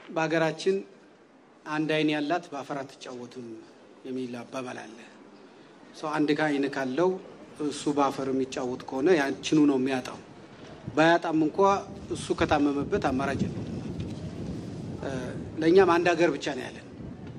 በሀገራችን አንድ አይን ያላት በአፈር አትጫወትም የሚል አባባል አለ። ሰው አንድ አይን ካለው እሱ በአፈር የሚጫወት ከሆነ ያችኑ ነው የሚያጣው። ባያጣም እንኳ እሱ ከታመመበት አማራጭ ነው። ለእኛም አንድ ሀገር ብቻ ነው ያለን።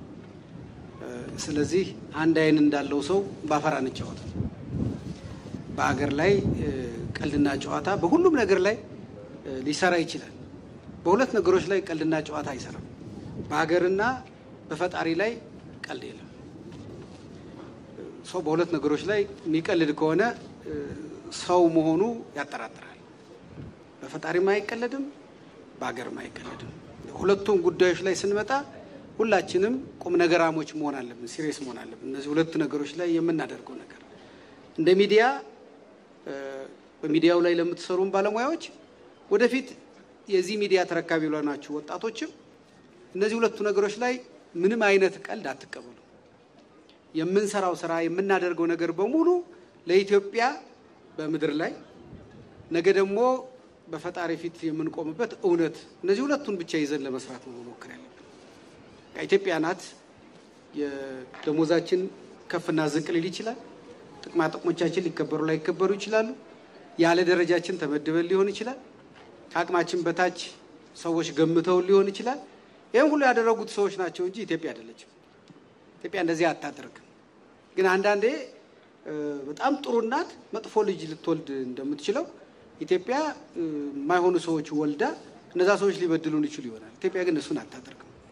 ስለዚህ አንድ አይን እንዳለው ሰው በአፈር አንጫወትም። በሀገር ላይ ቀልድና ጨዋታ በሁሉም ነገር ላይ ሊሰራ ይችላል። በሁለት ነገሮች ላይ ቀልድና ጨዋታ አይሰራም። በሀገርና በፈጣሪ ላይ ቀልድ የለም። ሰው በሁለት ነገሮች ላይ የሚቀልድ ከሆነ ሰው መሆኑ ያጠራጥራል። በፈጣሪም አይቀለድም፣ በሀገርም አይቀለድም። ሁለቱም ጉዳዮች ላይ ስንመጣ ሁላችንም ቁም ነገራሞች መሆን አለብን፣ ሲሪየስ መሆን አለብን። እነዚህ ሁለት ነገሮች ላይ የምናደርገው ነገር እንደ ሚዲያ በሚዲያው ላይ ለምትሰሩም ባለሙያዎች ወደፊት የዚህ ሚዲያ ተረካቢ ለሆናችሁ ወጣቶችም እነዚህ ሁለቱ ነገሮች ላይ ምንም አይነት ቀልድ አትቀበሉ። የምንሰራው ስራ የምናደርገው ነገር በሙሉ ለኢትዮጵያ በምድር ላይ ነገ ደግሞ በፈጣሪ ፊት የምንቆምበት እውነት፣ እነዚህ ሁለቱን ብቻ ይዘን ለመስራት ነው መሞከር ያለብን። ኢትዮጵያ ናት። የደሞዛችን ከፍና ዝቅ ሊል ይችላል። ጥቅማ ጥቅሞቻችን ሊከበሩ ላይከበሩ ይችላሉ። ያለ ደረጃችን ተመድበን ሊሆን ይችላል። ከአቅማችን በታች ሰዎች ገምተውን ሊሆን ይችላል። ይህም ሁሉ ያደረጉት ሰዎች ናቸው እንጂ ኢትዮጵያ አይደለችም። ኢትዮጵያ እንደዚህ አታደርግም። ግን አንዳንዴ በጣም ጥሩ እናት መጥፎ ልጅ ልትወልድ እንደምትችለው ኢትዮጵያ የማይሆኑ ሰዎች ወልዳ እነዛ ሰዎች ሊበድሉን ይችሉ ይሆናል። ኢትዮጵያ ግን እሱን አታደርግም።